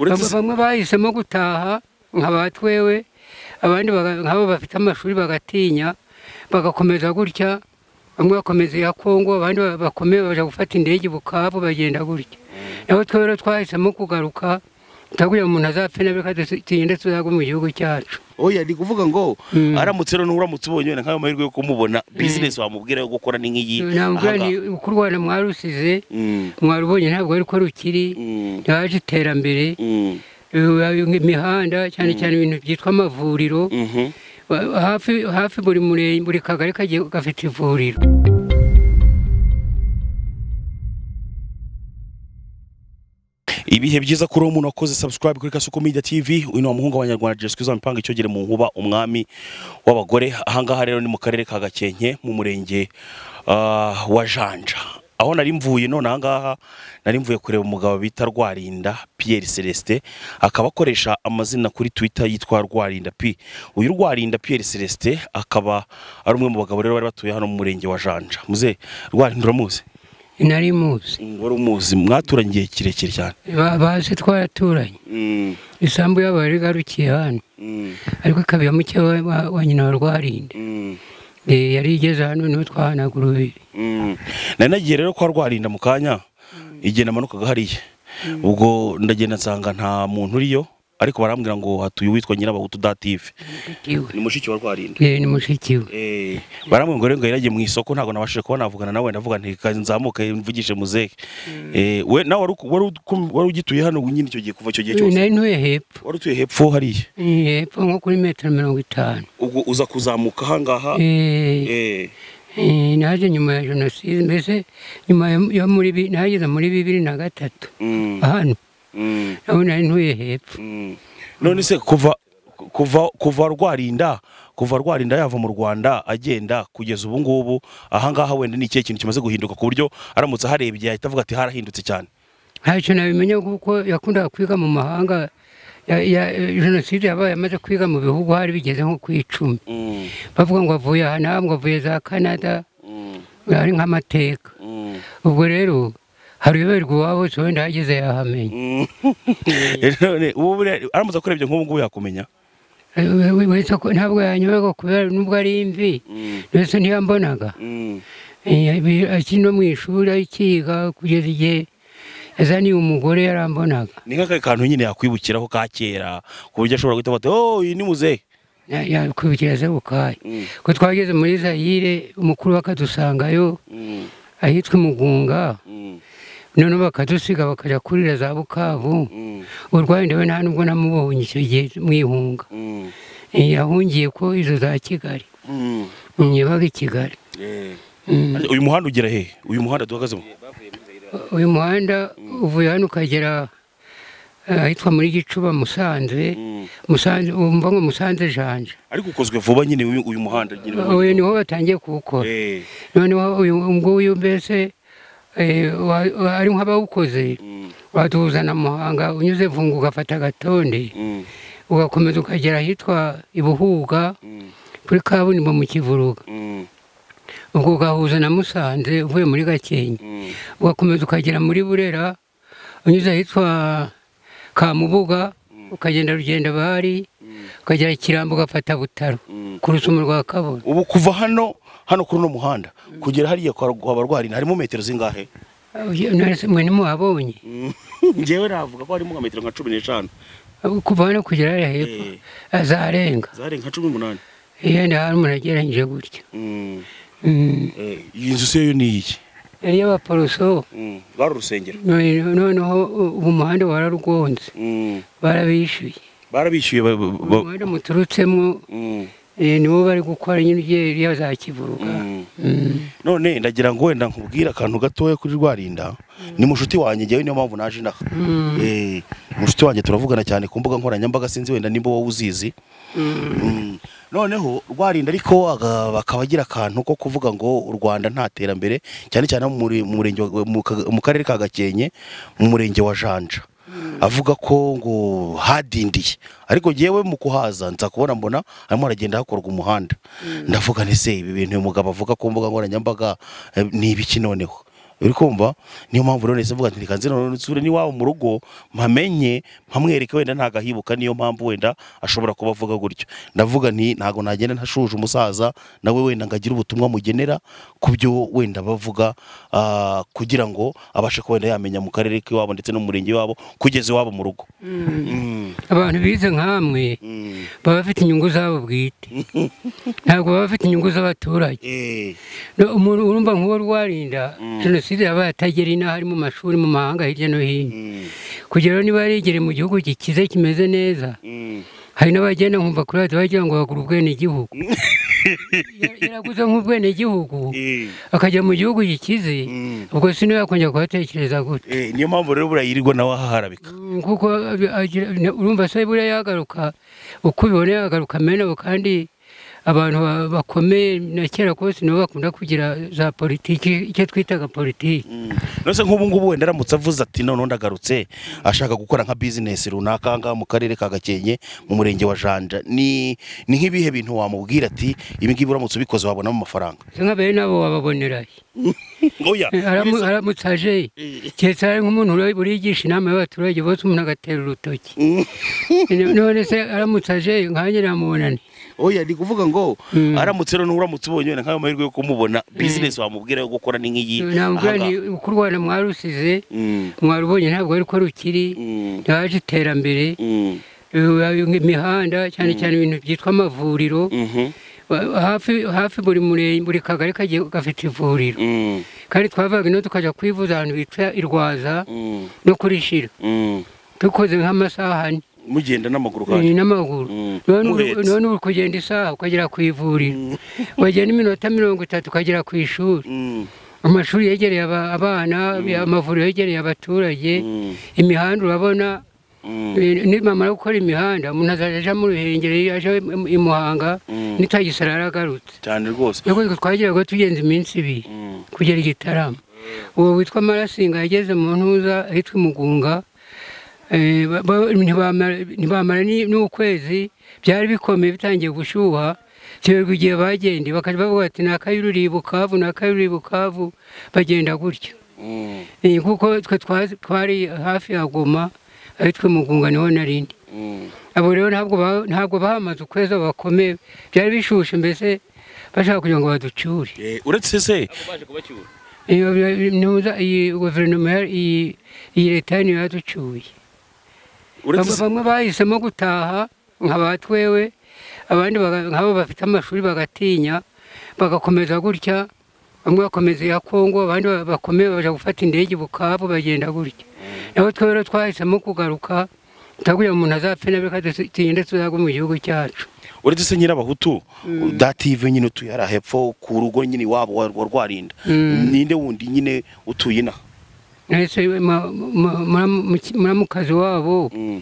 uretse bamwe bahisemo gutaha nka ba twewe abandi baga- nk'abo bafite amashuri bagatinya bagakomeza gutya bamwe bakomeza iya kongo abandi ba- bakomeye bajya gufata indege i bukavu bagenda gutya naho twewe rero twahisemo kugaruka tutagira umuntu azapfe na reka tugende tuzagwe mu gihugu cyacu oya ni kuvuga ngo Mm. aramutse rero nuramutse ubonye wenda nk'ayo mahirwe yo kumubona bizinesi wamubwira yo gukora ni nk'iyi ntabwo aha ngaha. uko u rwanda mwarusize Mm, mwarubonye ntabwo ariko rukiri mm, haje iterambere mm, eh, imihanda cyane cyane ibintu byitwa amavuriro mhm. Wa- hafi hafi buri murenge buri kagari kagiye gafite ivuriro ibihe byiza kuri uwo muntu wakoze subscribe kuri kasuku media tv uyu ni umuhungu w'abanyarwanda jeswe mipanga icyogere mu nkuba umwami w'abagore ahangaha rero ni mu karere ka gakenke mu murenge ah, wa janja aho nari mvuye none ahangaha nari mvuye kureba umugabo bita rwarinda pierre celestin akaba akoresha amazina kuri twitter yitwa rwarinda p uyu rwarinda pierre celestin akaba ari umwe mu bagabo rero bari batuye hano mu murenge wa janja muze rwarinda uramuzi nari muzi wari umuzi mwaturanye igihe kirekire cyane Ba- bazi twaraturanye isambu yabo yari igarukiye hano ariko ikaba iya muke wa- wa- wa nyina wa rwarinde Eh, yari igeze hano niwe twahanagura ubiri nari nagiye rero kwa rwarinda mu kanya igihe namanukaga hariya ubwo ndagenda nsanga nta muntu uriyo ariko barambwira ngo hatuye uwitwa nyirabahutu dative iwe ni mushiki wa rwarinda Eh, ni mushiki we Eh, barambwira ngo rero ngo yaragiye mu isoko ntabwo nabashije kuba navugana nawe ndavuga nti "Ka nzamuke mvugishe muzehe Eh, we nawe wari uku- wari uku- wari ugituye hano nyine icyo gihe kuva icyo gihe cyose nari ntuye hepfo wari utuye hepfo hariya Eh, hepfo nko kuri metero mirongo itanu ubwo uza kuzamuka ahangaha Eh, Eh, eh, naje nyuma ya jenoside mbese nyuma ya- yo muri bi- nageze muri bibiri na gatatu mm, hano mm. nabo nari ntuye hepfo none se kuva kuva kuva rwarinda kuva rwarinda yava mu rwanda agenda kugeza ubu ngubu ahangaha wenda ni ikihe kintu kimaze guhinduka ku buryo aramutse aharebye yahita avuga ati harahindutse cyane ntacyo nabimenya kuko yakundaga kwiga mu mahanga Ya- ya- jenoside yabaye amaze kwiga mu bihugu hari bigeze nko ku icumi bavuga ngo avuye aha n'aha ngo avuye za canada ari nk'amateka ubwo rero hari uyoberwa iwabo wese wenda ahageze yahamenya None ubu buriya aramutse akurebye nk'ubu ngubu yakumenya We- we- wese ko- ntabwo yanyoberwa kubera nubwo ari imvi wese ntiyambonaga Eh, ibi- akiri no mu ishuri akiga kugeza igihe yazaniye umugore yarambonaga ni nk'akahe kantu nyine yakwibukiraho ka kera ku buryo ashobora guhita avuga ati oh uyu ni muzehe Ya- yakwibukira se bukaye ko twageze muri zayire umukuru bakadusangayo ahitwa imugunga noneho bakadusiga bakajya kurira za bukavu urwaye ndawe nta nubwo namubonye icyo gihe mwihunga Eh, yahungiye ko izo za kigali Mm, yabaga i kigali Mm. uyu muhanda ugera hehe uyu muhanda duhagazemo uyu muhanda uvuye hano ukagera eh, ahitwa muri gicuba musanze musanze wumva ngo musanze janja ariko ukozwe vuba nyine uyu uyu muhanda nyine uyu niho batangiye kuwukora Eh, noneho uyu nguyu mbese eh, wa- wa- ari nk'abawukoze mm, watuzana muhanga unyuze vungu ugafata agatonde mm, ugakomeza ukagera ahitwa ibuhuga mm, kuri kaburimbo mu kivuruga mm, ubwo ugahuza na musanze uvuye muri gakenke mm. ugakomeza ukagera muri burera unyuze ahitwa kamubuga ukagenda rugenda bari ukagera ikirambo ugafata butaro ku rusumo rwa kabona ubu kuva hano hano kuri uno muhanda kugera hariya kwa kwa barwari harimo metero zingahe mwe ntimuhabonye ngewe navuga ko harimo nka metero nka cumi n'eshanu kuva hano kugera hariya hepfo Eh. azarenga zarenga nka cumi n'umunani iyo nda hari umuntu ageranyije gutya Mm, Mm. eh, iyi nzu se yo ni iyi yari iy'abaporoso Mm, rwari urusengero none- noneho ubu umuhanda wararwonze Mm, barabishyuye barabishyuye ba- ba- ba- umuhanda muturutsemo Mm, eh, nibo bari gukora nyine iriya za kivuruga mm. Mm. none ndagira ngo wenda nkubwire akantu gatoya kuri rwarinda ni mushuti wanjye ngewe niyo mpamvu naje inaha Mm. Eh, mushuti wanjye turavugana cyane ku mbuga nkoranyambaga sinzi wenda nimba wowe uzizi Mm. Mm. noneho rwarinda ariko aga- bakaba agira akantu ko kuvuga ngo u rwanda nta terambere cyane cyane mu muri- mu murenge wa- mu ka- mu karere ka gakenke mu murenge wa janja avuga ko ngo hadindiye ariko yewe mu kuhaza nza kubona mbona harimo haragenda hakorwa umuhanda ndavuga nti se ibi bintu uyu mugabo avuga ku mbuga nkoranyambaga eh, ni ibiki noneho uri kumva niyo mpamvu rero nahise mvuga nti reka nze noneho nsubire n'iwabo mu rugo mpamenye mpamwereke wenda ntagahibuka niyo mpamvu wenda ashobora kuba avuga gutyo ndavuga nti ntago nagenda ntashuje umusaza nawe wenda ngo agire ubutumwa mugenera ku byo wenda bavuga ah, kugira ngo abashe kuba wenda yamenya mu karere k'iwabo ndetse no mu murenge wabo kugeza iwabo mu rugo Mm, abantu bize nk'amwe mm, baba bafite inyungu zabo bwite ntabwo baba bafite inyungu z'abaturage eh, No, umuntu urumva nk'uwo rwarinda jenoside yabaye atagera inaha ari mu mashuri mu mahanga hirya no hino mm, kugira ngo niba yarigere mu gihugu gikize kimeze neza mm. hari n'abagenda nkumva kuri radiyo bagira ngo bagure ubwenegihugu Yara- yaraguze nk'ubwenegihugu Eh, akajya mu gihugu gikize Mm. ubwo si niwe yakongera kuhatekereza gutya eh, niyo mpamvu rero buriya yirirwa nawe ahaharabika Mm, kuko abi- agira- ne- urumva se buriya yagaruka uko ubibona yagaruka amenabo kandi abantu ba- bakomeye na kera kose nibo bakunda kugira za politiki icyo twitaga politiki nose nk'ubu ngubu wenda aramutse avuze ati noneho ndagarutse ashaka gukora nka bizinesi runaka aha ngaha mu karere ka gakenke mu murenge wa janja ni ni nk'ibihe bintu wamubwira ati ibi ngibi uramutse ubikoze wabonamo amafaranga Se nka bene abo wababonera he? oya Eh, aramu- aramutse aje he? keretse ari nk'umuntu uri- urigisha inama y'abaturage bose umuntu agatera urutoki none se aramutse aje he? nkanjye namubonane oya ni kuvuga ngo Mm. aramutse rero uramutse ubonye wenda nk'ayo mahirwe yo kumubona bizinesi wamubwira yo gukora ni nk'iyi namubwira aha ni ngaha. uko u rwanda mwarusize Mm, mwarubonye ntabwo ariko rukiri mm, ntihaje iterambere mm, Eh, imihanda cyane cyane ibintu byitwa amavuriro mhm, Wa- hafi hafi buri murenge buri kagari kagiye gafite ivuriro mm, kandi twavaga ino tukajya kwivuza ahantu bita irwaza mm, no kuri shira mm. dukoze nk'amasaha ane mugenda n'amaguru eh, kanyu n'amaguru Mm. none uri- Muhetse. none uri kugenda isaha ukagera ku ivuriro wagenda iminota mirongo itatu ukagera ku ishuri Mm, amashuri yegereye aba- abana amavuriro yegereye abaturage mm, imihanda urabona mm, Eh, nimamara gukora imihanda umuntu azajya aja mu ruhengeri aje i- i muhanga Mm. n'itagisara yaragarutse cyane rwose ubwo twagiraga tugenza iminsi ibiri Mm, kugera i gitarama uwo witwa marasinga yageze mu ntuza ahitwa imugunga eh, ba- ba- ntibamara- ntibamara ni- n'ukwezi byari bikomeye bitangiye gushyuha kiberwa igihe bagende bakajya bavuga ati ni akayuriri i bukavu ni akayuriri i bukavu bagenda gutya mm, Eh, kuko twe twazi- twari hafi ya goma ahitwa imugunga niho narindi mm. abo rero ntabwo ba- ntabwo bahamaze ukwezi abo bakomeye byari bishushe mbese bashaka kugira ngo baducyure Eh, uretse se Iyo- iyo- ntuza- iyi guverinoma ya- iyi iyi leta niyo yaducyuye uretse Bamwe- se- bamwe bahisemo gutaha nka ba twewe abandi baga- nk'abo bafite amashuri bagatinya bagakomeza gutya bamwe bakomeza iya kongo abandi ba- bakomeye bajya gufata indege i bukavu bagenda gutya naho twewe rero twahisemo kugaruka tutagira umuntu azapfe nabi reka dusi- tugende tuzagwe mu gihugu cyacu uretse se nyirabahutu dative nyine utuye hariya hepfo ku rugo nyine iwabo wa wa rwarinda Mm. ninde wundi nyine utuye ina nahise ma- ma- muramu- muki- muramukazi wabo Mm,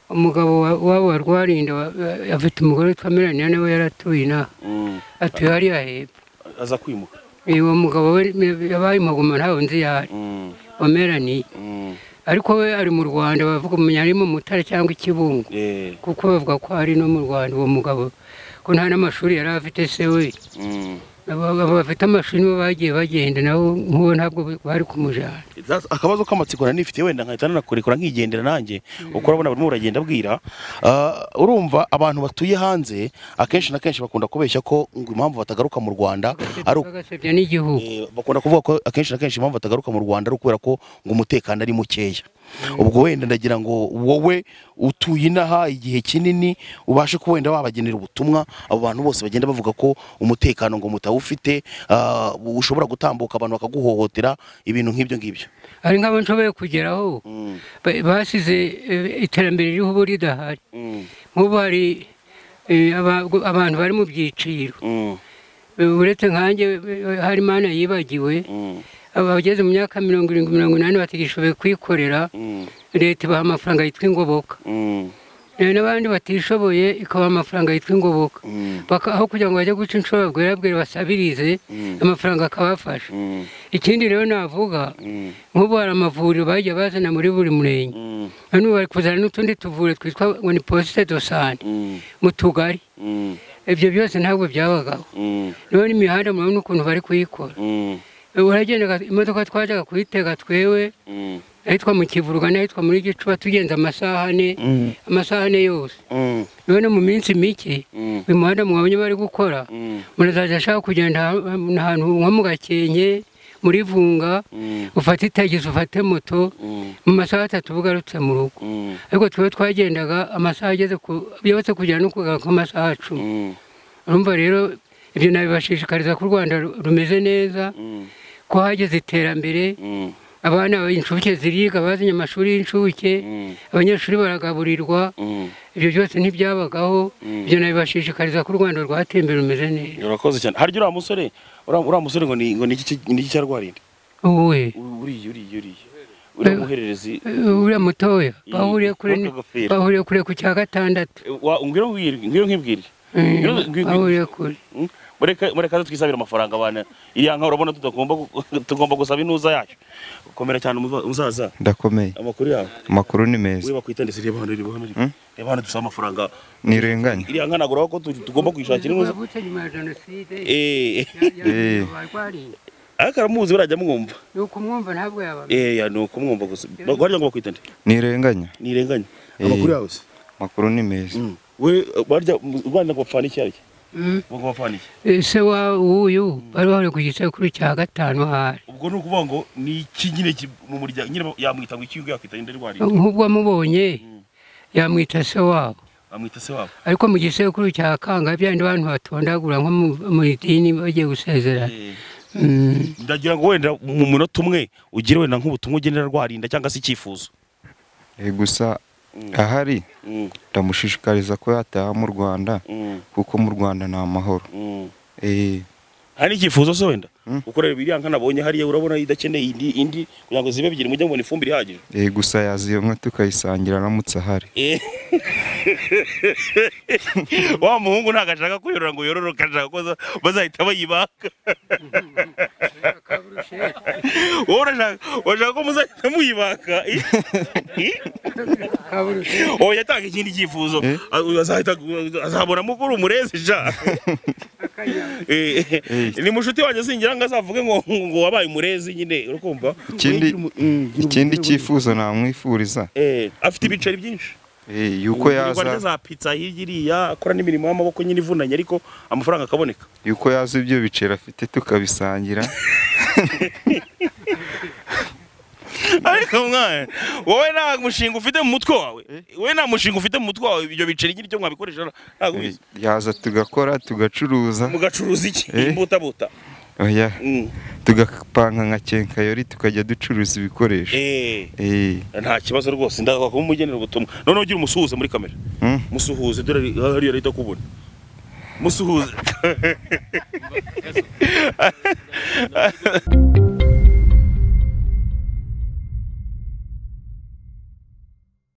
umugabo wa- wabo wa rwarinda wa- wa- afite umugore witwa melania nawe yaratuye inaha mm. atuye hariya hepfo aza kwimuka uwo mugabo we me- yabaye umugoma nta wundi yari Mm, wa melanie mm. ariko we ari mu rwanda bavuga umenya ari mu mutara cyangwa ikibungo Eh, kuko bavuga ko ari no mu rwanda uwo mugabo ko nta n'amashuri yari afite se we mm. Aba- aba bafite amashuri nibo bagiye bagenda nabo nk'uwo ntabwo bari kumujyana That's- akabazo k'amatsiko nanifite wenda nkahita nanakurekura nkigendera nanjye uko urabona burimo uragenda abwira Ah, urumva abantu batuye hanze akenshi na kenshi bakunda kubeshya ko ngo impamvu batagaruka mu rwanda ari uko bagasebya n'igihugu Eh, bakunda kuvuga ko akenshi na kenshi impamvu batagaruka mu rwanda ari ukubera ko ngo umutekano ari mukeya ubwo wenda ndagira ngo wowe utuye inaha igihe kinini ubashe kuba wenda wabagenera ubutumwa abo bantu bose bagenda bavuga ko umutekano ngo mutawufite ah, ushobora gutambuka abantu bakaguhohotera ibintu nk'ibyo ngibyo hari nk'abo nshoboye kugeraho Mm, ba- basize eh, iterambere ririho ubu ridahari mm, nk'ubu hari eh, aba- abantu bari mu byiciro mm, Eh, uretse nkanjye eh, hari imana yibagiwe mm, abageze mu myaka mirongo irindwi mirongo inani batagishoboye kwikorera mm, leta ibaha amafaranga yitwa ingoboka mm, Eh, n'abandi batishoboye ikabaha amafaranga yitwa ingoboka mm, Baka- aho kugira ngo bajye guca inshuro bwera basabirize Mm. amafaranga akabafasha mm, ikindi rero navuga mm, nk'ubu hari amavuriro bagiye bazana muri buri murenge mm, hano bari kuzana n'utundi tuvuriro twitwa ngo ni posite do sante mm, mu tugari mm, ibyo byose ntabwo byabagaho mm, rero n'imihanda murabona ukuntu bari kuyikora mm. uragendaga imodoka twajyaga kuyitega twewe Mm. ahitwa mu kivuruga n'ahitwa muri gicuba tugenza amasaha ane Mm. amasaha ane yose Mm. none mu minsi mike Mm. uyu muhanda mwabonye bari gukora Mm. murazajya ashaka kugenda ahantu- ahantu nko mu gakenke muri vunga Mm. ufate itagisi ufate moto Mm. mu masaha atatu uba ugarutse mu rugo Mm. ariko twe twagendaga amasaha ageze ku yose kugera no kugaruka nk'amasaha cumi Mm. urumva rero ibyo nabibashishikariza ko u rwanda ru- rumeze neza Mm. ko hageze iterambere Mm. abana b'incuke ziriga bazinye amashuri y'incuke Mm. abanyeshuri baragaburirwa Mm. ibyo byose ntibyabagaho Mm. ibyo nabibashishikariza ko u rwanda rwateye imbere rumeze neza urakoze cyane harya uriya musore uriya uriya musore ngo ni ngo ni iki ni iki cyarwariye wowe uriya uriya uriya uriya muhererezi uriya mutoya bahuriye kure Aka ni- gafira. bahuriye kure ku cya gatandatu Wa- ngwino nkubwire ngwino nkibwire Mm, Ngwino ngwino- bahuriye kure Mm. mureka mureka aze twisabire amafaranga abana iriya nka urabona tutagomba gu- tugomba gusaba intuza yacu komera cyane umuza- umusaza ndakomeye amakuru yawe amakuru ni meza we bakwitanditse reba hano reba hano Mm. reba hano dusaba amafaranga ntirenganya iriya nka nagura ko tu- tugomba kuyishakira intuza Bavutse nyuma ya jenoside eh Eh. abarwariye ariko aramuzi barajya mwumva ni ukumwumva ntabwo yabamenya eh ya ni ukumwumva gusa barya ngo bakwitande ntirenganya nirenganya Eh. amakuru yawe se amakuru ni meza Mm. we barya mu rwanda ngo bapfana iki arya ngo bapfana iki ese wa uyu bari bahuriye ku gisekuru cya gatanu ahari ubwo ni ukuvuga ngo ni iki nyine ki- mu muryango nyine ba- yamwita ngo iki ubwo yakwita nde rwariye nk'ubwo amubonye yamwita se wabo amwita se wabo ariko mu gisekuru cya kanga byandi abantu batondagura nko mu- mu idini bagiye gusezerana Eh. Mm. ndagira ngo wenda mu munota umwe ugire wenda nk'ubutumwa ugenera rwarinda cyangwa se icyifuzo Eh, gusa ahari ndamushishikariza ko yataha mu rwanda kuko mu rwanda ni amahoro Eh, hari n'icyifuzo se wenda Mm. ukorera ibiriya nka nabonye hariya urabona idakeneye indi indi kugira ngo zibe ebyiri mujye mubona ifumbire ihagije eh, gusa yaza iyo nka tukayisangira aramutse ahari Eh. wa muhungu ntabwo ashaka kuyorora ngo yororoke ashaka ko za- bazahita bayibaga wowe urashaka urashaka ko muzahita muyibaga oya yatanga ikindi cyifuzo Eh? Ah, azahita- azabona mukuru umureze ja Eh, eh, Eh. ni mushuti wanjye singira ngo azavuge ngo ngo wabaye umurezi nyine urakumva Ugira Ikindi- umu- mm, gira ikindi umugore w'ubu. cyifuzo namwifuriza Eh, afite ibiceri byinshi eh, yuko Rwanda yaza za pizza hirya iriya akora n'imirimo y'amaboko nyine ivunanye ariko amafaranga akaboneka yuko yaza ibyo biceri afite tukabisangira ariko mwana wowe nta mushinga ufite mu mutwe wawe Eh? wowe nta mushinga ufite mu mutwe wawe ibyo biceri nyine icyo mwabikoresha ntabwo Eh, ubizi yaza tugakora tugacuruza mugacuruza iki Eh? imbutabuta oya Mm. tugapanga nka kenkayori tukajya ducuruza ibikoresho Eh, Eh, nta kibazo rwose ndashaka kumugenera ubutumwa noneho ugira umusuhuze muri kamera mm, musuhuze dore hariya leta kubona musuhuze